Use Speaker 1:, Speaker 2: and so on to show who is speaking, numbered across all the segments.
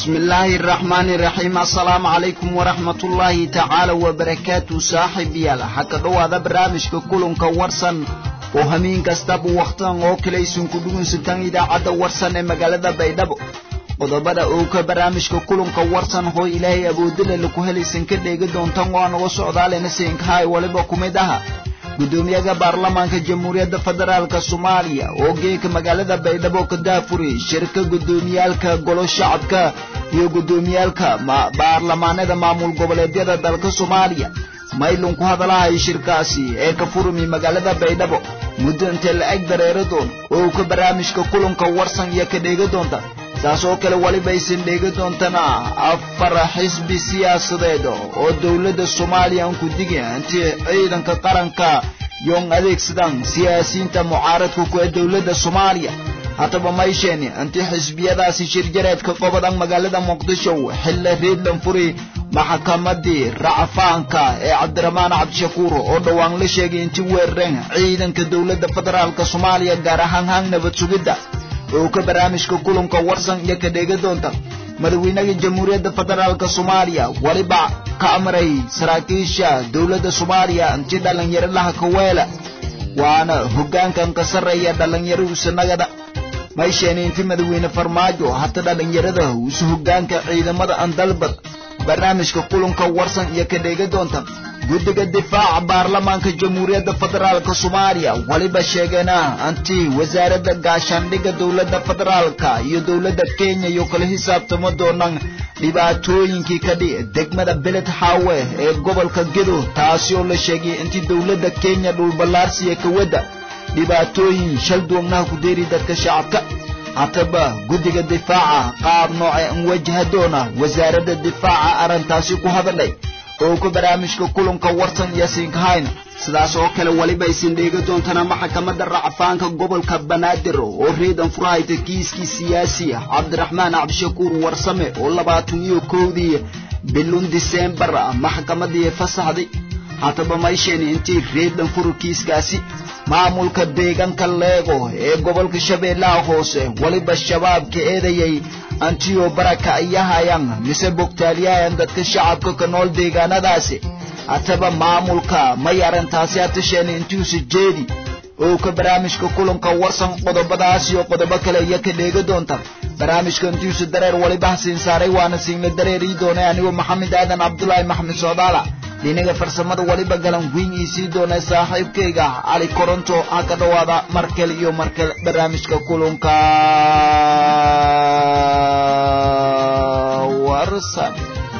Speaker 1: بسم الله الرحمن الرحيم السلام عليكم ورحمة الله تعالى وبركاته صاحب يالا حكا دو هذا برامج كلهم كورسن وهمين كستاب وقتان وكليسون كدون ستان إذا عدا ورسن مقالة بيدبو qodobada uu ka barnaamijka kulanka warsan hoo ilaahay awoodila laku helaysan ka dheegi doontan waana uga socdaalena siinkahay waliba ku mid aha gudoomiyaha baarlamaanka jamhuuriyadda federaalk soomaaliya oo geeka magaalada baydhabo ka daafuri shirka gudoomiyaalka golo shacabka iyo gudoomiyaalka baarlamaanada maamul goboleedyada dalka soomaaliya maylun ku hadalahay shirkaasi ee ka furmi magaalada baydhabo muddo intee la-eg dareero doon oo ka barnaamijka kulanka warsan iyo ka dheegi doonta saas oo kale welibaysan dheegi doontana afar xisbi siyaasadeed oo dowladda soomaaliya aan ku digin intii ciidanka qaranka yoon adeegsadaan siyaasiyiinta mucaaradka ku ee dowladda soomaaliya haddaba maysheen intii xisbiyadaasi shirjareedka qobadan magaalada muqdisho xilla reedlan furi maxkamadii racfaanka ee cabdiramaan cabdishakuur oo dhowaan la sheegay intii weerareen ciidanka dowladda federaalk soomaaliya gaar ahaan hang nabad sugidda oo ka barnaamijka kulanka warsan iyo ka dheegi doonta madaxweynaha jamhuuriyadda federaalk soomaaliya weliba ka amray saraakiisha dowladda soomaaliya intii dhallinyaro laha kaweela waana hoggaankan ka sarreeya dhallinyaro usanagada maysheeni intii madaxweyne farmaajo hata dhallinyarada usu hoggaanka ciidamada andalbad barnaamijka kulanka warsan iyo ka dheegi doonta guddiga difaaca baarlamaanka jamhuuriyadda federaalk soomaaliya weliba sheegeena anti wasaaradda gaashaandhigga dowladda federaalka iyo dowladda kenya iyo kala xisaabtamo doonaan dhibaatooyinkii ka dhici degmada beled hawe ee gobolka gedo taasi oo la sheegay intii dowladda kenya dhulballaarsiya kawadda dhibaatooyin shal duwagnaha ku deeri dadka shacabka hataba guddiga difaaca qaab nooce an wajaha doona wasaaradda difaaca arrintaasi ku hadalay oo ka barnaamijka kulanka warsan iyo siinkahayna sidaas oo kale weliba aysan dheegi doontana maxkamadda racfaanka gobolka banaadir oo reedan furahayta kiiskii siyaasi cabdiraxmaan cabdishakuur warsame oo labaatan iyo kowdii bilun diseembar maxkamadii fasaxday hataba maysheen intii reedan furu kiiskaasi maamulka deegaanka leego ee gobolka shabeellaha hoose weliba shabaabka eedayay antiyo baraka ayahayaan mise bogtaalyahayan dadka shacabka ka nool deegaanadaasi hataba maamulka may arrintaasi hatasheen intiusa jeedi oo ka barnaamijka kulanka warsan qodobadaas iyo qodobo kale iyo ka dheegi doonta barnaamijka intiusa dareer weliba hasiin saaray waana siinla dareerii doonay anigoo maxamed aadan cabdulaahi maxamed soodaala dhinaga farsamada weliba galan weyn ii sii doonay saaxiibkayga cali koronto ha ka dhowaada markale iyo markale barnaamijka kulanka warsan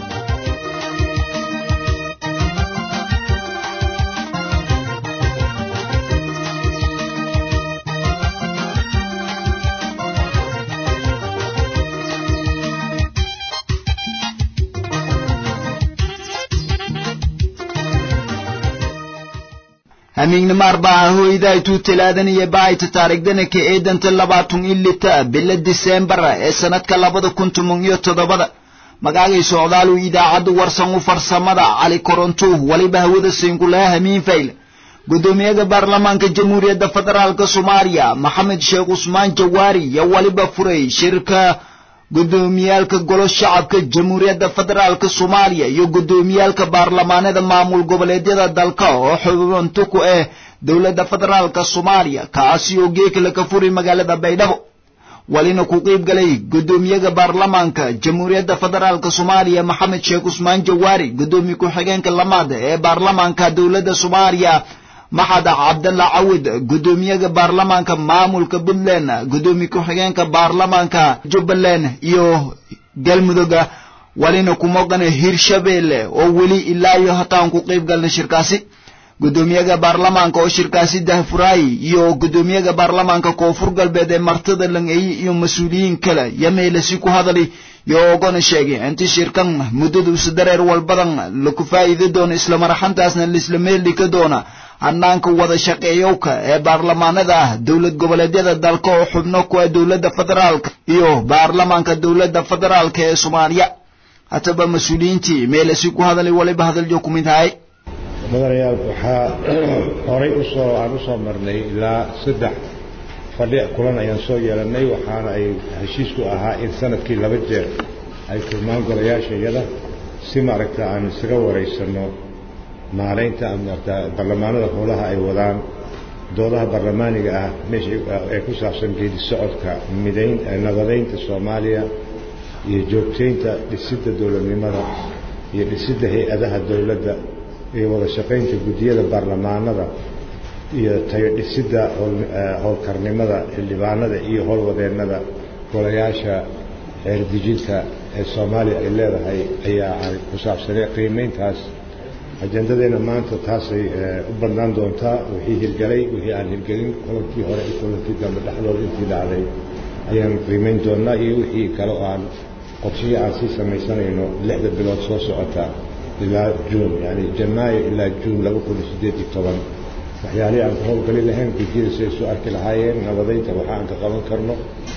Speaker 1: hamiignimo arbaa hoydaytuu talaadanaya bahayta taariikhdana ka eedanta labaatan iyo lita bila diseembar ee sanadka labada kun toban iyo toddobada magaagay socdaalu idaacadda warsan u farsamada cali koronto weliba hawada siinkulaha hamiin fayl gudoomiyaha baarlamaanka jamhuuriyadda federaalk soomaaliya maxamed sheekh cusmaan jawaari iyo weliba furay shirka gudoomiyaalka golo shacabka jamhuuriyadda federaalk soomaaliya iyo gudoomiyaalka baarlamaanada maamul goboleedyada dalka oo xubinto ku ah dowladda federaalk soomaaliya kaasi oo geekala ka furi magaalada baydhabo walina ku qiib galay gudoomiyaha baarlamaanka jamhuuriyadda federaalk soomaaliya maxamed sheekh cusmaan jawaari gudoomiye ku-xigeenka lamaada ee baarlamaanka dowladda soomaaliya maxad cabdalla cawid gudoomiyaha baarlamaanka maamulka puntland gudoomiye ku-xigeenka baarlamaanka jubbaland iyo galmudugga walina ku maqana hirshabeelle oo weli ilaa iyo hataan ku qayb galna shirkaasi gudoomiyaha baarlamaanka oo shirkaasi dahfuraay iyo gudoomiyaha baarlamaanka koonfur galbeed ee martida langeeye iyo mas-uuliyiin kale yameelasi ku hadalay iyo ogona sheegay intii shirkan muddada usa dareer walbadan laku faa'iidi doono islamaraxantaasna laisla meeldhika doona hanaanka wada shaqeeyowka ee baarlamaanada ah dowlad goboleedyada dalka oo xubno ku ah dowladda federaalka iyo baarlamaanka dowladda federaalka ee soomaaliya hataba mas-uuliyiintii meelasi ku hadalay waliba hadaljo ku mid ahay
Speaker 2: mudanayaal waxaa horay usoo aan usoo marnay ilaa saddex fadhi kulan ayaan soo yeelanay waxaana ay heshiisku ahaa in sanadkii laba jeer ay kulmaan golayaasha iyada si maaragta aan isaga waraysanno maalaynta maarata barlamaanada howlaha ay wadaan doodaha barlamaaniga ah meesha ee ku saabsan geedi socodka midayn nabadaynta soomaaliya iyo joogtaynta dhisidda dowladnimada iyo dhisidda hay-adaha dowladda iyo wada shaqaynta guddiyada baarlamaanada iyo tayo dhisidda howlkarnimada xildhibaanada iyo howlwadeennada golayaasha xeerdejinta ee soomaaliya ay leedahay ayaa ku saabsanay qiimayntaas ajendadeena maanta taasay u badnaan doontaa wixii hirgelay wixii aan hirgelin kulankii hore iyo kulankii dambe dhexdooda intii dhacday ayaan qiimayn doonaa iyo wixii kale oo aan qorshihii aan sii samaysanayno lixda bilood soo socota ilaa juun yani janaayo ilaa juun laba kun iyo siddeed iyo toban waxyaalihii aan ka howlgali lahayn gudiyada siday soo arki lahaayeen nabadaynta waxa aan ka qaban karno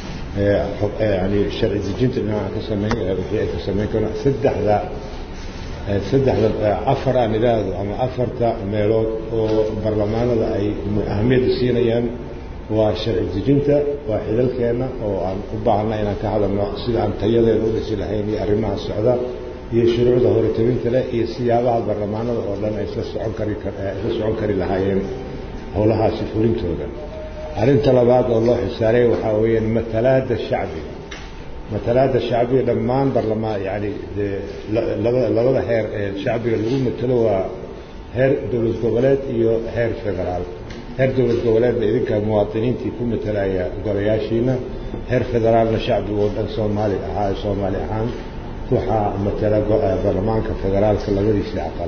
Speaker 2: yani sharci dejinta dhinac aan ka samayn wixii ay ka samayn karno saddexda saddexda afar aan idhaahdo ama afarta meelood oo barlamaanada ay ahamiyadda siinayaan waa sharci dejinta waa xidalkeenna oo aan u baahanna inaan ka hadalno sida aan tayadeeda u dhisi lahayn iyo arrimaha socda iyo shuruucda horetabinta leh iyo siyaabaha barlamaanada oo dhan ay isla socon kari isla socon kari lahaayeen howlahaasi fulintooda arrinta labaad oo loo xisaaray waxaa weeyaan matalaadda shacbiga matalaadda shacbiga dhammaan barlamaan yani labada labada heer ee shacbiga lagu matalo waa heer dowlad goboleed iyo heer federaal heer dowlad goboleedna idinka muwaadiniintii ku matalaya golayaashiina heer federaalna shacbiga oo dhan soomaali ahaa soomaali ahaan waxaa matala barlamaanka federaalka labadiisii aqal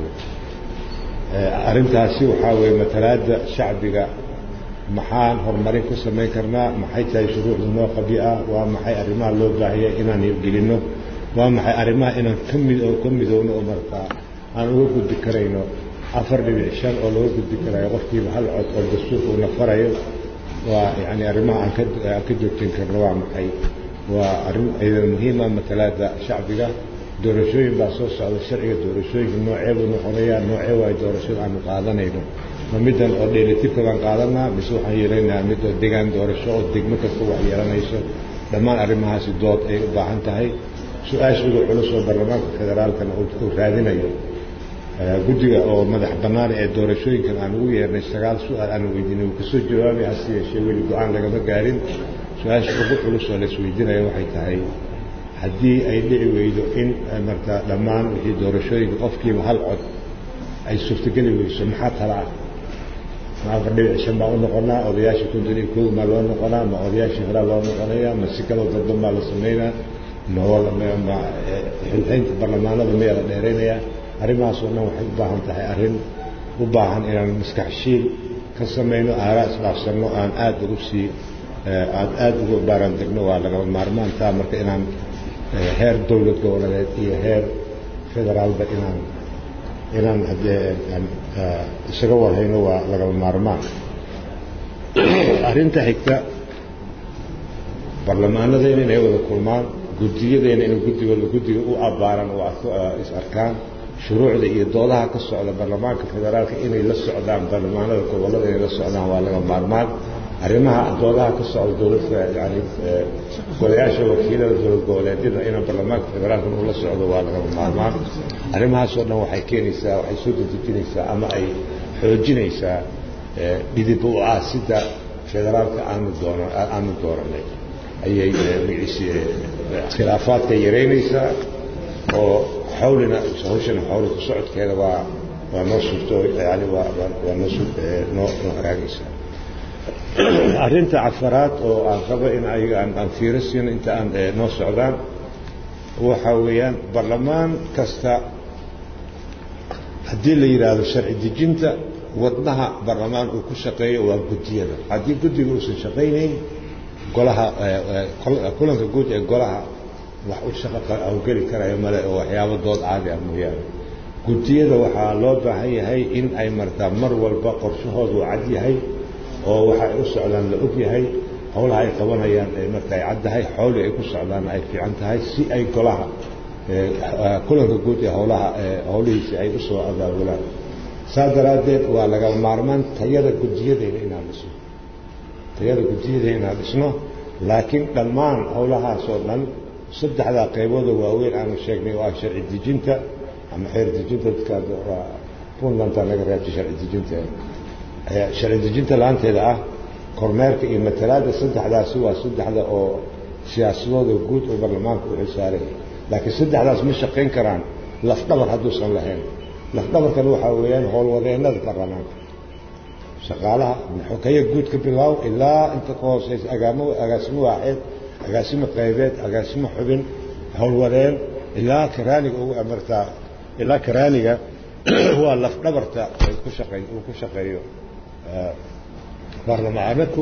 Speaker 2: arrintaasi waxaa weeye matalaadda shacbiga maxaan horumarin ku samayn karnaa maxay tahay shuruucda noo qabyo ah waa maxay arrimaha loo baahaya inaan hirgelinno waa maxay arrimaha inaan ka mid ka midoowno oo markaa aan uga gudbi karayno afar dhibic shan oo laga gudbi karayo qofkiiba hal cod oo dastuurka uuna farayo waa yani arrimaha aan ka aan ka joogtin karno waa maxay waa arrin aydan muhiima matalaada shacbiga doorashooyin baa soo socda sharciga doorashooyinka nooceebuu noqonayaa noocee waay doorashada aanu qaadanayno ma middan oo dheelitirka baan qaadanaa mise waxaan yeelanayaa mid oo degaan doorasho oo degmo kasta wax yeelanayso dhammaan arrimahaasi dood ay u baahan tahay su-aasha ugu culus oo baarlamaanka federaalkana uu raadinayo guddiga oo madax bannaan ee doorashooyinkan aan ugu yeernay sagaal su-aal aan weydiinay wuu kasoo jawaabay hase yeeshee weli go-aan lagama gaarin su-aasha ugu culus oo laisweydiinaya waxay tahay haddii ay dhici weydo in marta dhammaan wixii doorashooyinka qofkiiba hal cod ay suurtogeli weyso maxaa tala ah ma afar dhibic shan baa u noqonaa odayaashii konton iyo kow maa loo noqonaa ma odayaashii horaa loo noqonayaa ma si kaloo dadban baa la samaynaa ma xilxaynta barlamaanada miyaa la dheeraynayaa arrimahaasoo dhan waxay u baahan tahay arrin u baahan inaan maskaxshiil ka samayno aaraa isdhaafsanno aan aada ugu sii aad aada ugu baaraan degno waa lagaba maarmaantaa marka inaan heer dowlad goboleed iyo heer federaalba inaan inaan haddee isaga warhayno waa lagaba maarmaan arrinta xigta barlamaanadeena inay wada kulmaan guddiyadeena inay guddigooda guddiga u abbaaran oo is arkaan shuruucda iyo doodaha ka socda baarlamaanka federaalka inay la socdaan baarlamaanada gobollada inay la socdaan waa laga maarmaan arrimaha doodaha ka socda dowladda yani golayaasha wakiilada dowlad goboleedyada inaan baarlamaanka federaalka uu la socdo waa lagama maarmaan arrimahaasoo dhan waxay keenaysaa waxay soo dedejinaysaa ama ay xoojinaysaa dhidib u ah sida federaalka aanu doona aanu dooranay ayay magaciisi khilaafaadka yaraynaysaa oo xawlina hawshana xawli ku socodkeeda waa waa noo suurto yani waa waa noo noo noo haraagaysaa arrinta cafaraad oo aan qabo in ayaga aan aan fiiro siino inta aan noo socdaan waxa weeyaan barlamaan kasta haddii la yidhaahdo sharci dejinta wadnaha barlamaan uu ku shaqeeyo waa guddiyada haddii guddiga uusan shaqaynayn golaha kulanka guud ee golaha wax u shaqa hawgeli karayo male oo waxyaabo dood caadi ah mooyaane guddiyada waxaa loo baahan yahay in ay martaa mar walba qorshahoodu cad yahay oo waxa ay u socdaan la og yahay howlaha ay qabanayaan marka ay caddahay xowli ay ku socdaanna ay fiican tahay si ay golaha kulanka guud ee howlaha howlihiisi ay u soo abaabulaan saas daraaddeed waa laga maarmaan tayada guddiyadeena inaan dhisno tayada guddiyadeena inaan dhisno laakiin dhammaan howlahaasoo dhan saddexdaa qaybooda waaweyn aanu sheegnay oo ah sharci dejinta ama xeer dejinta dadka puntlandta laga reebtay sharci dejinta sharci dejinta la-aanteeda ah kormeerka iyo matalaadda saddexdaasi waa saddexda oo siyaasadooda guud oo baarlamaanka u xilsaaray laakiin saddexdaas ma shaqayn karaan lafdhabar hadduusan lahayn lafdhabarkan waxaa weeyaan howlwadeennada baarlamaanka shaqaalaha xokaya guud ka bilaaw ilaa inta ka hooseysa agaamo agaasimo waaxeed agaasimo qaybeed agaasimo xubin howlwadeen ilaa karaaniga ugu amartaa ilaa karaaniga waa lafdhabarta ay ku shaqey uu ku shaqeeyo baarlamaanku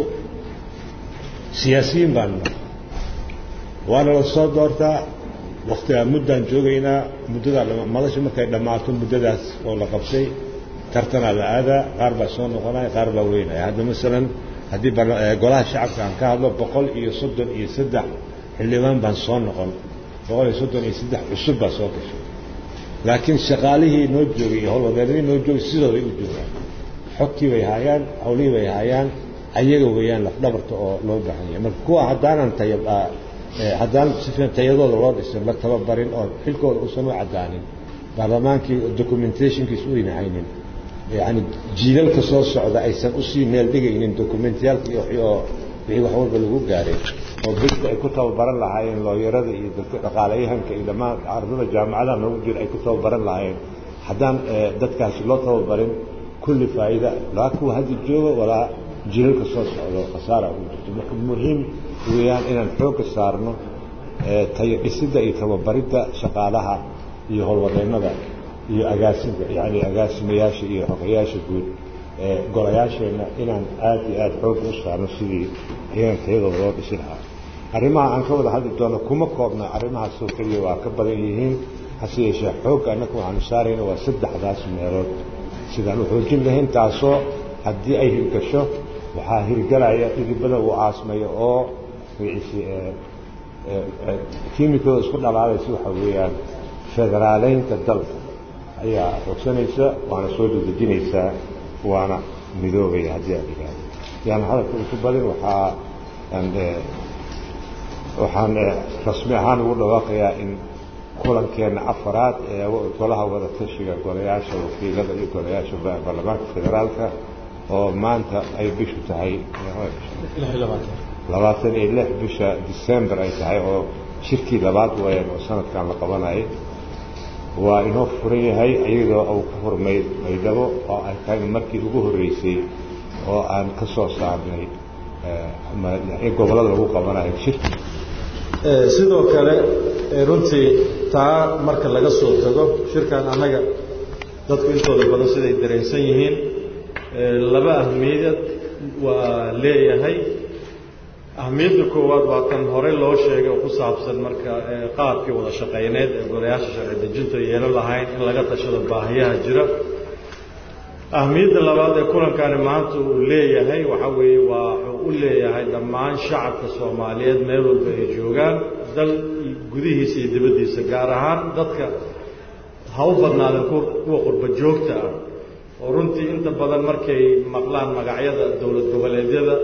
Speaker 2: siyaasiyiin baanu nahay waana la soo doortaa waktigaa muddaan joogaynaa muddadaa madasha markay dhammaato muddadaas oo la qabtay tartanaa la aadaa qaar baa soo noqonaya qaar baa weynaya hadda masalan haddii golaha shacabka aan ka hadlo boqol iyo soddon iyo saddex xildhibaan baan soo noqon boqol iyo soddon iyo saddex cusub baa soo gashay laakiin shaqaalihii noo joogay iyo howlwadeennadii noo joogay sidooday u joogaan xogtii bay haayaan hawlihii bay haayaan ayaga weeyaan lafdhabarta oo loo baahan yahay marka kuwa haddaanan taya haddaan si fiican tayadooda loo dhisin la tababarin oo xilkooda uusan u caddaanin baarlamaankii documentationkiis u inahaynin yani jiilalka soo socda aysan usii meel dhigaynin documentiyaalka oo wixii wax walba lagu gaaray oo dadka ay ku tababaran lahaayeen looyarada iyo dadka dhaqaalayahanka iyo dhammaan ardada jaamacadaha noogu jira ay ku tababaran lahaayeen haddaan dadkaasi loo tababarin kulli faa'iida laa kuwa hadda jooga walaa jiilalka soo socdo khasaara ugu jirto marka muhiim weeyaan inaan xoogga saarno tayo dhisidda iyo tababaridda shaqaalaha iyo howlwadeennada iyo agaasinka yani agaasimayaasha iyo xogayaasha guud ee golayaasheenna inaan aad iyo aad xoogga u saarno sidii iyagan tayadooda loo dhisi lahaa arrimaha aan ka wada hadli doono kuma koobna arrimahaasoo keliya waa ka badan yihiin hase yeeshee xoogga annaga waxaanu saarayna waa saddexdaas meelood sidaan u xoojin lahayn taasoo haddii ay hirgasho waxaa hirgalaya dhidibada uu aasmayo oo kiimikooda isku dhalaalaysa waxaa weeyaan federaaleynta dalka ayaa xoogsanaysa waana soo dedejinaysaa waana midoobaya haddii aad yidhaahdo yaana hadalka isu badin waxaa waxaan rasmi ahaan ugu dhawaaqayaa in kulankeenna afaraad ee golaha wada tashiga golayaasha wakiilada iyo golayaasha baarlamaanka federaalka oo maanta ay bishu tahay labaatan iyo lix bisha december ay tahay oo shirkii labaad wayaan oo sanadkan la qabanayay waa inoo furan yahay iyadoo uu ku furmay maydhabo oo ay tahay markii ugu horreysay oo aan ka soo saarnay gobollada lagu qabanayo shirki
Speaker 3: sidoo kale runtii taa marka laga soo tago shirkan annaga dadku intooda badan siday dareensan yihiin laba ahmiyad waa leeyahay ahmiyadda koowaad waa kan horey loo sheegay oo ku saabsan marka qaabkii wada shaqayneed ee golayaasha sharci dejinta yeelo lahayn in laga tashado baahiyaha jira ahmiyadda labaad ee kulankani maanta uu leeyahay waxaa weeye waa wuxuu u leeyahay dhammaan shacabka soomaaliyeed meel walba ay joogaan dal gudihiisa iyo dibaddiisa gaar ahaan dadka ha u badnaadeen kuwa qurba joogta ah oo runtii inta badan markay maqlaan magacyada dowlad goboleedyada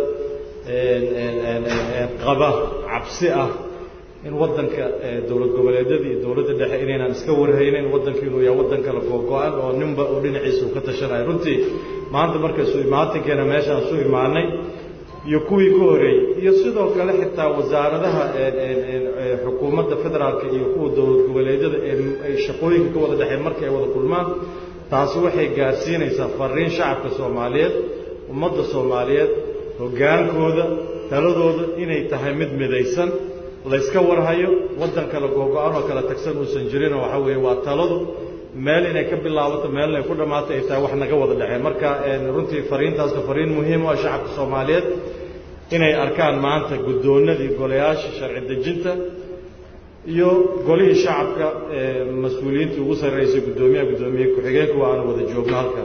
Speaker 3: qaba cabsi ah in waddanka dowlad goboleedyada iyo dowladda dhexe inaynaan iska warhaynin waddanka inuu yahay waddan kala googo-an oo ninba oo dhinaciisa uu ka tashanayo runtii maanta marka isu imaatinkeena meeshaan isu imaanay iyo kuwii ka horeeyey iyo sidoo kale xitaa wasaaradaha xukuumadda federaalka iyo kuwa dowlad goboleedyada ee shaqooyinka ka wada dhexeen marka ay wada kulmaan taasi waxay gaarsiinaysaa fariin shacabka soomaaliyeed ummadda soomaaliyeed hoggaankooda taladooda inay tahay mid midaysan layska warhayo waddan kale googo-an oo kala tagsan uusan jirinoo waxaa weeye waa taladu meel inay ka bilaabato meel inay ku dhammaato ay tahay wax naga wada dhexeen marka runtii fariintaasna fariin muhiim oo shacabka soomaaliyeed inay arkaan maanta guddoonnadii golayaasha sharci dejinta iyo golihii shacabka mas-uuliyiintii ugu sarreysay guddoomiyaha guddoomiye ku-xigeenka waa aanu wada joogno halkan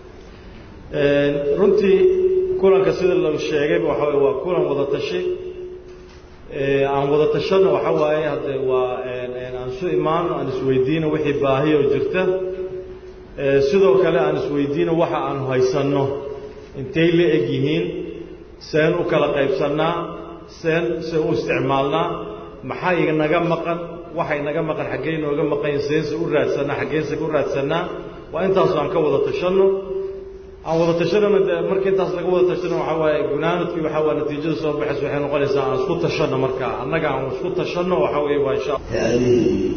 Speaker 3: runtii kulanka sida la sheegayba waxa wey waa kulan wada tashi aan wada tashano waxa waaye hadde waa aan isu imaano aan isweydiino wixii baahi oo jirta sidoo kale aan isweydiino waxa aanu haysanno intay la eg yihiin seen u kala qaybsannaa seen se u isticmaalnaa maxaa inaga maqan waxa inaga maqan xaggee inooga maqan seense u raadsanaa xaggeense u raadsanaa waa intaasu aan ka wada tashanno aan wada tashanona de marka intaas laga wada tashano waxaa waaye gunaanadkii waxaa waa natiijada soo baxaysa waxay noqonaysaa aan isku tashanno marka annaga aan isku tashanno waxaa weeye waa insha
Speaker 4: هذه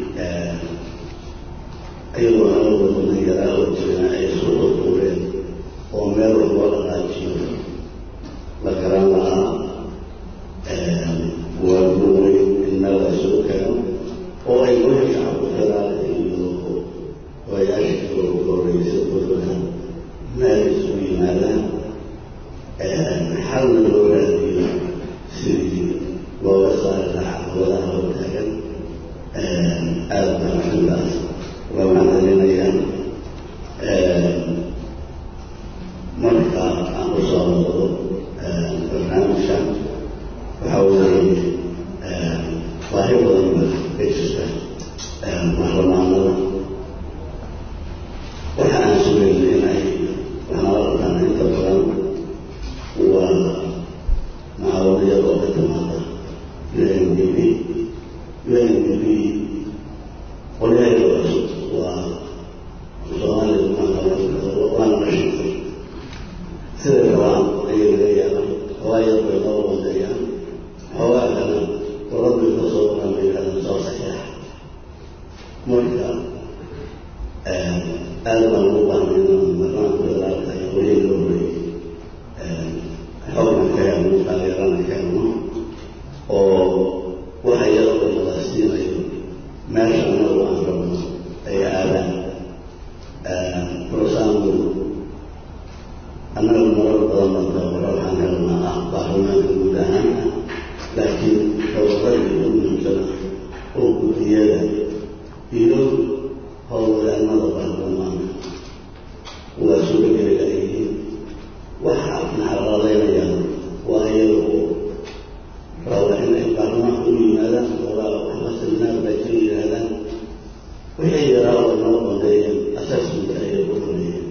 Speaker 4: أيضا أول من يرى وجهنا أي سوء الطولين ومر والغاجين وكرامها والنور إن وسوكا وأي وجه ثلاثة ويشكر قريس كلها مارس ماذا حول الأولاد سيدي ووصال ولا وتاجا aada baan xildaas uga mahadcelinayaa marka aan u soo noqdo barnaamijka waxaa weeye baahi badan ba ka jirta baarlamaanada waxa aan sugayna in ay waxnala qabtaan inta badan waa mucaawadiyad oo ka timaada u n d b UNDP qolyaheeda cusub waa soomaaliya waana mashiintay siday rabaan ayay laga yaabaan xoogaa yar bay noo wandeeyaan xoogaa kale qoladii ka soo waran bay yidhahdeen soo saxeex marka aada baan ugu baahnay inaan barnaamijka federaalka iyo qolyihii loo horeeyey xogna ka helno taageerana ka helno oo waxa iyadoo la siinayo meesha anagu aan rabno ay aadaan rosaangu annaga marar badan baan tababaro waxaan helnaa ah baarlamaanka guud ahaan ah laakiin tababaradii ugu muhiimsana oo guddiyada iyo howlwadaanada baarlamaanka waa suga geliga ay yihiin waxa naxalalaynayaan waa iyaga oo raba inay baarlamaanka u yimaadaan ogaa waxba seminaar bay ka yidhaahdaan wixii yaraa oo noo bandeeyeen assessmentka ayay ku fulayeen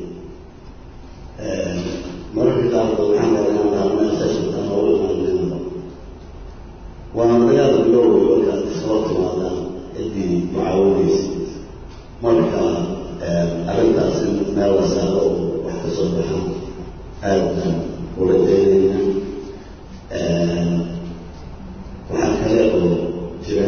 Speaker 4: mararka qaarkood waxaan garanaan lahaa assessment aan noogu imaanayna waana dagaal biloway markaad isoo timaadaan ciddii mucaawadaysa marka arrintaas in meel la saaro oo wax ka soo baxaan aada baan ula jeedayna waxaa kale oo jira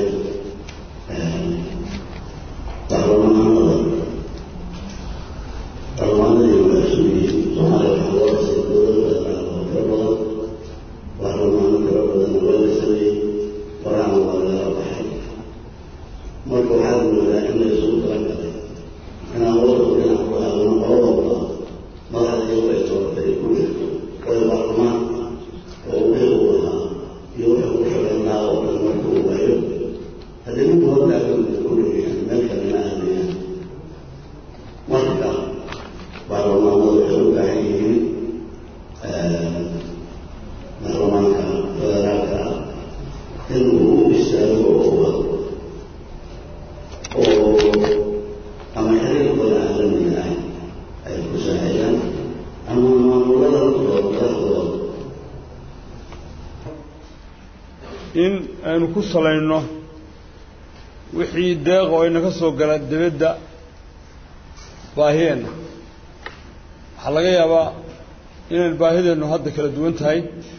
Speaker 4: baarlamaanada baarlamaanadii mas-uuliyiin soomaaliya waxaa loo dhisay dowlad federaal oo tiro badan baarlamaano tiro badan waa la sameeyey farahan waa lagala baxay marka waxaad moodaa in la isugu talagalay inaan wadku dhinac ku aadno qoladooda madaxda iyagu ay dooratay ku jirto oo baarlamaan oo wixii uu lahaa iyo wuxuu ku shaqayn lahaa oo dhan marka uu waayo haddii mid hortaagan ku leeyahan meel kalena aadayaan marka baarlamaanadu waxay u baahan yihiin baarlamaanka federaalka in uu u istaago oo u hadlo oo ama xiriirkooda caalamiga ah ay ku saaxiyaan ama maamulada laftooda madaxdooda
Speaker 5: in aynu ku salayno wixii deeq oo ayna ka soo gala dibadda baahiyeenna waxaa laga yaabaa inaynu baahideennu hadda kala duwan tahay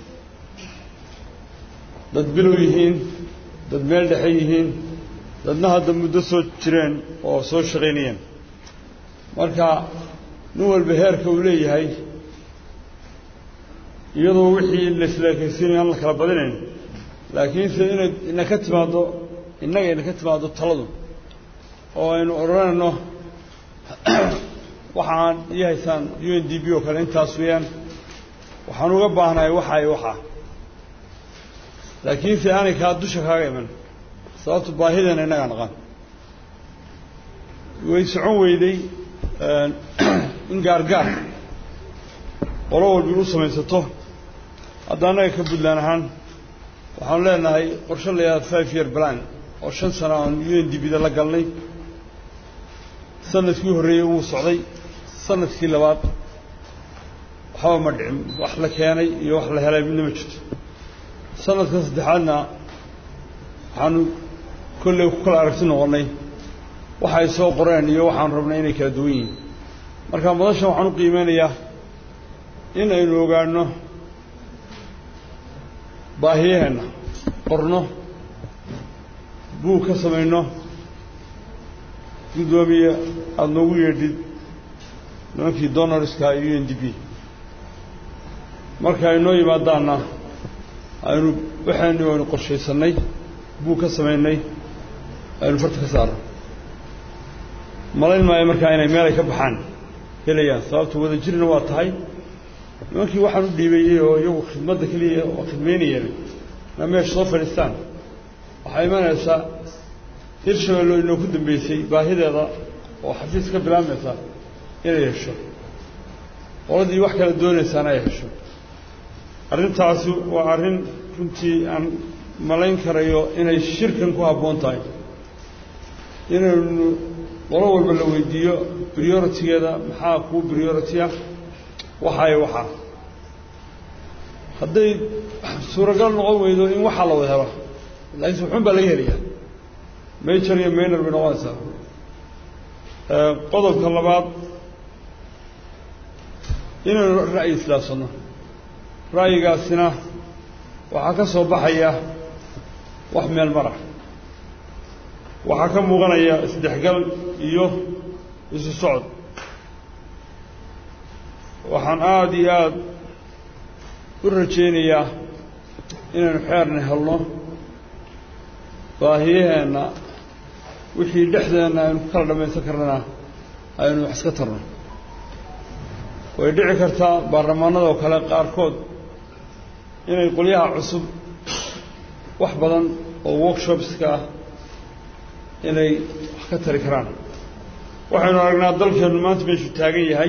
Speaker 5: dad bilow yihiin dad meel dhexe yihiin dadna hadda muddo soo jireen oo soo shaqaynayeen marka nin walba heerka uu leeyahay iyadoo wixii la isleekaysiinayo aan la kala badinayn laakiinse inay ina ka timaaddo innaga ina ka timaaddo taladu oo aynu odhanayno waxaan ii haysaan u n d b oo kale intaas weeyaan waxaan uga baahnahay waxa iyo waxaa laakiinse aanay kaa dusha kaaga iman sababto baahideena innagaa naqan way socon weyday in gaargaar qolo walba u samaysato hadda annaga ka puntland ahaan waxaanu leenahay qorshe la yidhahda five year plan oo shan sano aan u n d b da la galnay sanadkii horreeyey wuu socday sanadkii labaad waxba ma dhicin wax la keenay iyo wax la helay midna ma jirto sanadka saddexaadna waxaanu kolley ku kala aragti noqonnay waxay soo qoreen iyo waxaan rabnay inay kala duwan yihiin marka madashan waxaan u qiimeynayaa in aynu ogaanno baahiyaheenna qorno buug ka samayno guddoomiye aada noogu yeedhid nimankii donorska iyo u n d b marka ay noo yimaadaanna aynu waxaynu aynu qorshaysannay buug ka samaynay aynu farta ka saarno malayn maayo markaa inay meel ay ka baxaan helayaan sababta wada jirna waa tahay nimankii waxaan u dhiibayey oo iyagu khidmadda keliya oo khidmaynayeen na meesha soo fadhiistaan waxaa imanaysaa hirshabelle oo inoo ku dambeysay baahideeda oo xafiis ka bilaabmaysa inay hesho qoladii wax kala doonaysaana ay hesho arrintaasi waa arrin runtii aan malayn karayo inay shirkan ku habboon tahay inaynu qolo walba la weydiiyo prioritigeeda maxaa kuu priority-a waxaay waxaa hadday suuragal noqon weydo in waxaa la wada helo laakiinse wuxuun baa laga helayaa major iyo maynor bay noqonaysaa qodobka labaad inaynu ra'yi islaafsanno ra'yigaasina waxaa ka soo baxaya wax meel mara waxaa ka muuqanaya isdhexgal iyo isu socod waxaan aada iyo aada u rajaynayaa inaynu xeerna helno baahiyaheenna wixii dhexdeenna aynu ku kala dhammaysan karnana aynu wax iska tarno way dhici kartaa baarlamaanada oo kale qaarkood inay qolyaha cusub wax badan oo workshopska ah inay wax ka tari karaan waxaynu aragnaa dalkeennu maanta meeshuu taagan yahay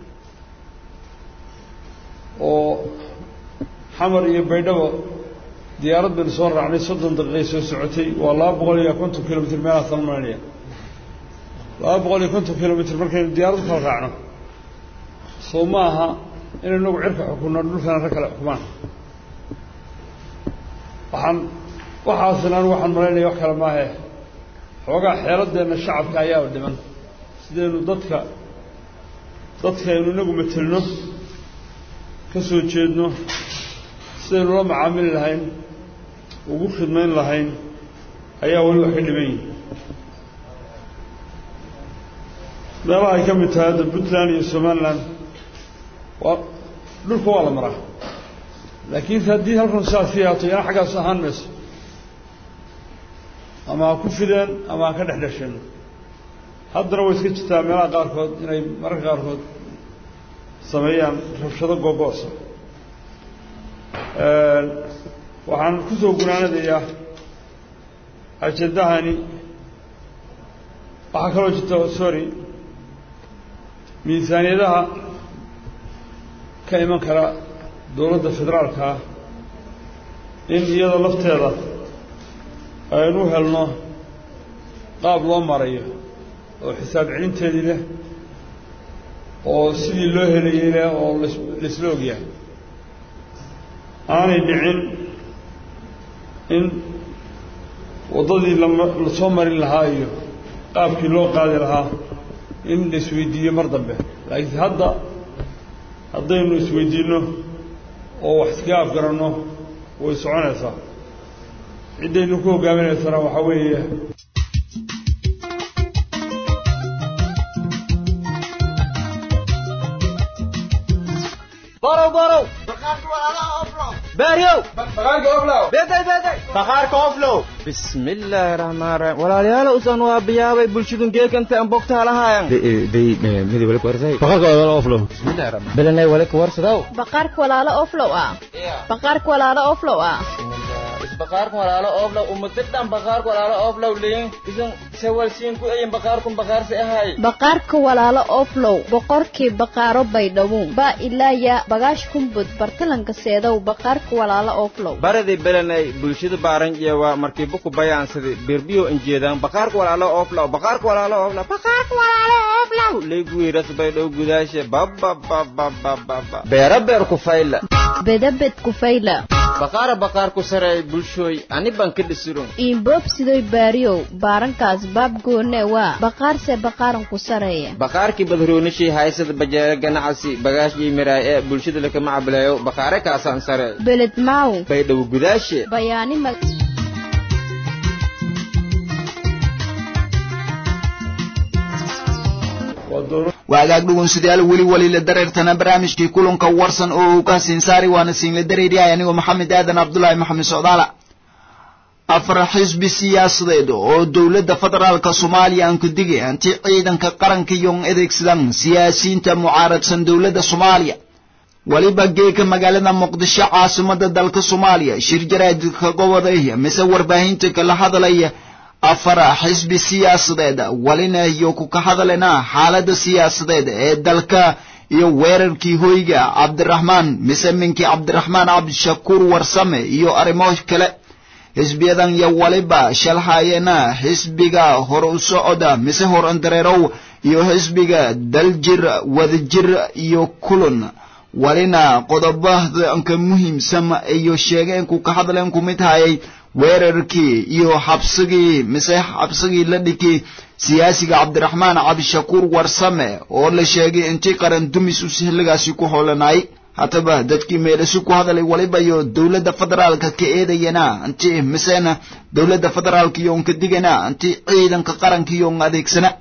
Speaker 5: oo xamar iyo baydhabo diyaarad baynu soo raacnay soddon daqiiqay soo socotay waa laba boqol iyo konton kilomitr meelahaasaan maranaya laba boqol iyo konton kilomitr markaynu diyaarad kala raacno soo ma aha inaynu nagu cirka xukunno dhulkana rag kale xukumaan waxaan waxaasina anigu waxaan malaynaya wax kale maahe xoogaa xeeladeenna shacabka ayaaba dhiman sidaynu dadka dadkaynu inagu matelno ka soo jeedno sidaynu la macaamili lahayn ugu khidmayn lahayn ayaa weli wax ka dhiman yihin meelaha ay ka mid tahay hadda puntland iyo somaliland waa dhulka waa la maraa laakiinse haddii halkan sidaas ka yaato yana xaggaas ahaan mayso ama ha ku fideen ama ha ka dhex dhasheen haddana way iska jirtaa meelaha qaarkood inay mararka qaarkood sameeyaan rabshado googoosa waxaan ku soo gunaanadayaa ajendahani waxaa kaloo jirta sorry miisaaniyadaha ka iman kara dowladda federaalka ah in iyada lafteeda aynu helno qaab loo marayo oo xisaab celinteedii leh oo sidii loo helayey leh oo laisla ogyahay aanay dhicin in waddadii lama la soo marin lahaa iyo qaabkii loo qaadi lahaa in la isweydiiyo mar dambe laakiinse hadda haddaynu isweydiinno oo wax iskaga afgaranno way soconaysaa ciddaynu ku hogaaminaysana waxaa weeye
Speaker 6: borow borow beeryow bismillaahi raxmaan raxiim walaalayaal usan waa biyaabay bulshadun geekanta an bogtaa lahaayan belenay wale kuwarsadaw
Speaker 7: baqaarka walaalo oflow ah baqaarka walaalo oflow ah
Speaker 6: baqaarku walaalo oflow umatidhan baqaarku walaalo oflow liin isan sawalsiin ku eyin baqaarkun baqaarsi ahay
Speaker 7: baqaarka walaalo oflow boqorkii baqaaro baydhawuun baa ilaaya bagaash kumbud bartalanka seedow baqaarka walaalo oflow
Speaker 6: baradii belenay bulshada baaran jeewa markii buku bayaansadi birbiyo injeedaan baqaarku walaalo oflow baqaarku walaalo oflow baqaarku walaalo oflow leegwiiras baydhow gudaashe bababababababa beera beer ku fayla
Speaker 7: bedabed kufayla
Speaker 6: baqaara baqaarku sareey bulshooy ani baan ka dhisurun
Speaker 7: iinboobsidoy baariyow baarankaas baab goone waa baqaarse baqaaran ku sareeya
Speaker 6: baqaarkii badroonishii haysada bajeere ganacsi bagaashii miraay ee bulshada lakama cableeyo baqaare kaasaan sareey
Speaker 7: beled maaw
Speaker 6: baydhabo gudaashe
Speaker 7: bayaani mag
Speaker 1: waagaag dhugunsidayaal weli waliila dareertana barnaamijkii kulanka warsan oo uu ka siinsaari waana siinla dareeriyahay anigoo maxamed aadan cabdulaahi maxamed socdaala afar xisbi siyaasadeed oo dowladda federaalka soomaaliya aan ku digay anti ciidanka qaranka iyoon adeegsadan siyaasiyiinta mucaaradsan dowladda soomaaliya weliba geeka magaalada muqdisho caasimada dalka soomaaliya shir jaraadka goboday mise warbaahinta kala hadalaya afar xisbi siyaasadeed walina iyo ku ka hadalena xaalada siyaasadeed ee dalka iyo weerarkii hoyga cabdiraxmaan mise minkii cabdiraxmaan cabdishakuur warsame iyo arrimo kale xisbiyadan iyo waliba shalhaayena xisbiga hor u socoda mise hor andareerow iyo xisbiga daljir wadajir iyo kulun walina qodobadanka muhiimsan iyo sheegeen ku ka hadleen ku mid hayay weerarkii iyo xabsigii mise xabsigii la dhigay siyaasiga cabdiraxmaan cabdishakuur warsame oo la sheegay intii qaran dumis u sihligaasi ku hoolanay hataba dadkii meelasu ku hadalay waliba iyo dowladda federaalka ka eedayana inti misena dowladda federaalka iyoon ka digana inti ciidanka qaranka iyoon adeegsana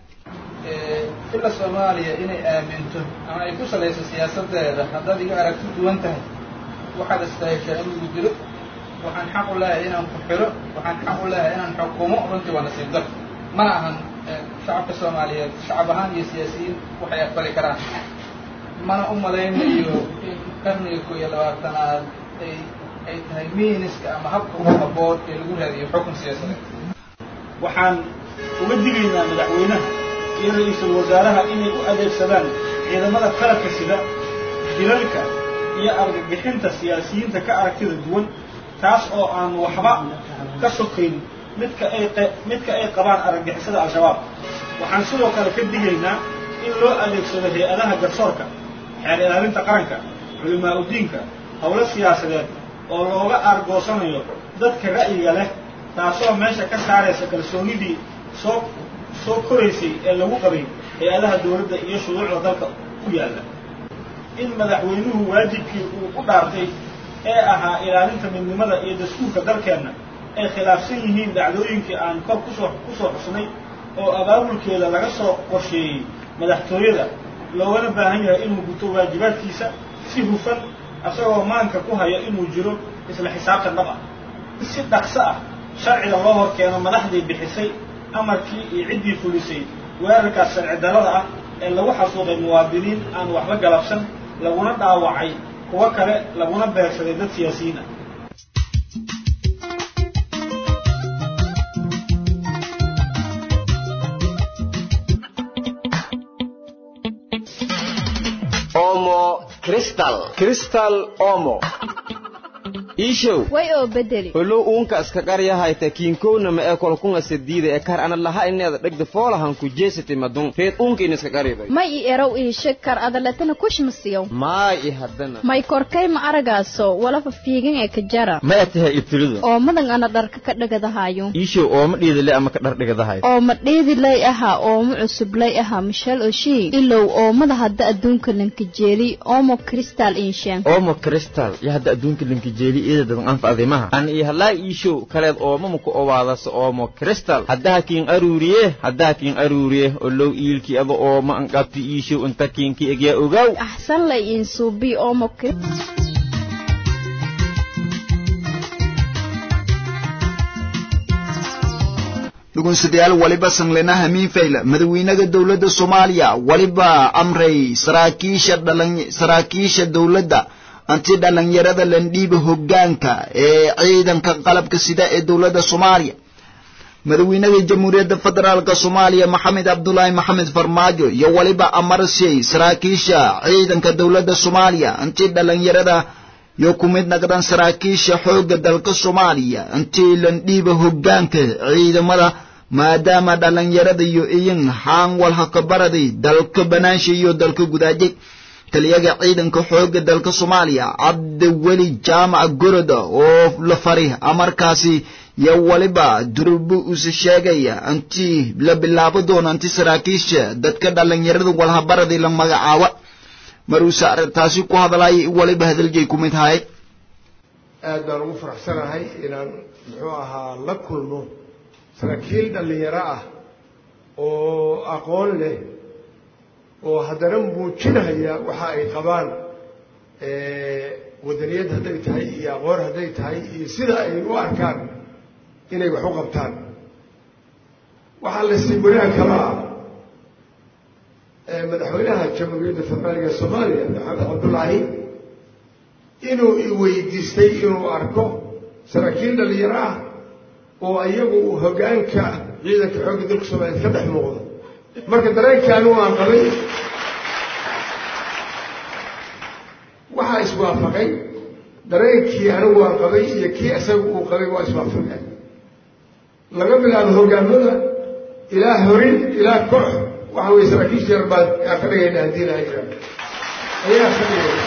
Speaker 8: ila soomaaliya inay aaminto ama ay ku salayso siyaasadeeda haddaad iga aragti duwan tahay waxaad istaaheshaa in lagu dilo waxaan xaq u leeyahay inaan ku xiro waxaan xaq u leeyahay inaan xukumo runtii waa nasiib dar mana ahan shacabka soomaaliyeed shacab ahaan iyo siyaasiyiin waxay aqbali karaan mana u malaynayo in qarniga koo iyo labaatanaad ay ay tahay miiniska ama habka ugu haboon ee lagu raadiyo xukun siyaasadeed
Speaker 9: waxaan uga digaynaa madaxweynaha iyo ra-iisul wasaaraha inay u adeegsadaan ciidamada qalabka sida dilalka iyo argagixinta siyaasiyiinta ka aragtida duwan taas oo aan waxba ka sokayn midka ay midka ay qabaan argagixisada al-shabaab waxaan sidoo kale ka digaynaa in loo adeegsado hay-adaha garsoorka xeer ilaalinta qaranka culimaa udiinka howlo siyaasadeed oo looga aargoosanayo dadka ra'yiga leh taasoo meesha ka saaraysa kalsoonidii soo soo koraysay ee lagu qabay hay-adaha dowladda iyo shuruucda dalka ku yaalla in madaxweynuhu waajibkii uu u dhaartay ee ahaa ilaalinta midnimada iyo dastuurka dalkeenna ay khilaafsan yihiin dhacdooyinkii aan kor kusoo ku soo xusnay oo abaabulkeeda laga soo qorsheeyey madaxtooyada loogana baahan yahay inuu guto waajibaadkiisa si hufan isagoo maanka ku haya inuu jiro isla xisaabtan dhab ah si dhaqso ah sharciga loo hor keeno madaxdii bixisay amarkii iyo ciddii fulisay weerarkaas sharci darrada ah ee lagu xasuuqay muwaadiniin aan waxba galabsan laguna dhaawacay kuwo kale laguna beegsaday dad siyaasiyiin ah
Speaker 6: omo cristal cristal omo iishow
Speaker 7: way oo bedeli
Speaker 6: olow uunka iska qaryahayta kiinkownama ee kolkunga sadiida ee kar ana laha ineeda dhegda foolahan ku jeesati madun reed uunka in iska qaribay
Speaker 7: may i erow ii shakar adaletana kushmasiyow
Speaker 6: maay i haddana
Speaker 7: may korkay ma aragaaso walafa fiigan ee ka jara
Speaker 6: ma atahay ibtilidu
Speaker 7: oo madan ana dharka ka dhagadahayo
Speaker 6: iishow ooma dhiidile ama ka dhardhigadahay
Speaker 7: oo ma dhiidilay ahaa ooma cusublay ahaa mishal oshii ilow oomada hadda adduunka lankajeeli oomo kristal inshaan
Speaker 6: omo cristal iyo hadda adduunka linkajeeli iyada dadan anfacdimaha an iyo halaa iishow kaleed ooma muku owaadasa oomo cristal haddaha kiin aruuriye haddaha kiin aruuriye olow iilkii aba ooma an qabti iishow inta kiinki egyaa ogaw
Speaker 7: axsan lay insuubi oomo
Speaker 1: dhugunsidayaal waliba sanglena hamiin fayla madaxweynaha dowladda soomaaliya waliba amray saraakiisha dhalan saraakiisha dowladda anti dhalinyarada landhiiba hoggaanka ee ciidanka qalabka sida ee dowladda soomaaliya madaxweynaha jamhuuriyadda federaalka soomaaliya maxamed cabdulaahi maxamed farmaajo iyo waliba amarsiyey saraakiisha ciidanka dowladda soomaaliya anti dhalinyarada yo ku mid naqdan saraakiisha xoogga dalka soomaaliya intii landhiiba hoggaanka ciidamada maadaama dhalinyarada iyo iyin haan walhakabaraday dalka banaansha iyo dalka gudaajay taliyaga ciidanka xoogga dalka soomaaliya cabdiweli jaamac goroda oo la fari amarkaasi yo waliba durbu use sheegaya intii la bilaabo doono inti saraakiisha dadka dhallinyarada walhabaradii la magacaaba maruuse arrintaasi ku hadlaya waliba hadalgay ku mid haye
Speaker 10: aad baan ugu faraxsanahay inaan muxuu ahaa la kulmo saraakiil dhallinyaro ah oo aqoon leh oo haddana muujinaya waxa ay qabaan wadaniyad hadday tahay iyo aqoon hadday tahay iyo sida ay u arkaan inay wax u qabtaan waxaa la sii wanaag kala ah madaxweynaha jamhuuriyadda federaalka soomaaliya maxamed cabdullaahi inuu i weydiistay inuu arko saraakiil dhalinyaro ah oo iyagu hoggaanka ciidanka xoogga dalka soomaaliyeed ka dhex muuqda marka dareenkii anigu aan qabay waxaa iswaafaqay dareenkii anigu aan qabay iyo kii isaga uu qabay waa iswaafaqeen laga bilaabo hoggaamada ilaa horin ilaa koox waxa weye saraakiisha yar baan aan ka dhigayna haddii laha jira ayaa ka dhigayna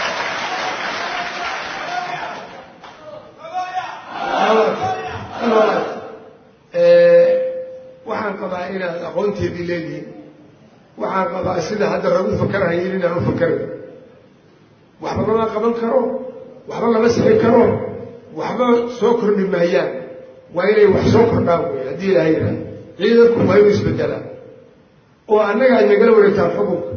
Speaker 10: waxaan qabaa inaad aqoonteedii leedihiin waxaan qabaa sida hadda lagu fakarahayin inaan u fakarayo waxba lama qaban karo waxba lama sixin karo waxba soo kordhi maayaan waa inay wax soo kordhaan wey haddii ilaha yidhaha ciidanku waa inuu isbedelaa oo annaga ay nagala wareegtaan xukunka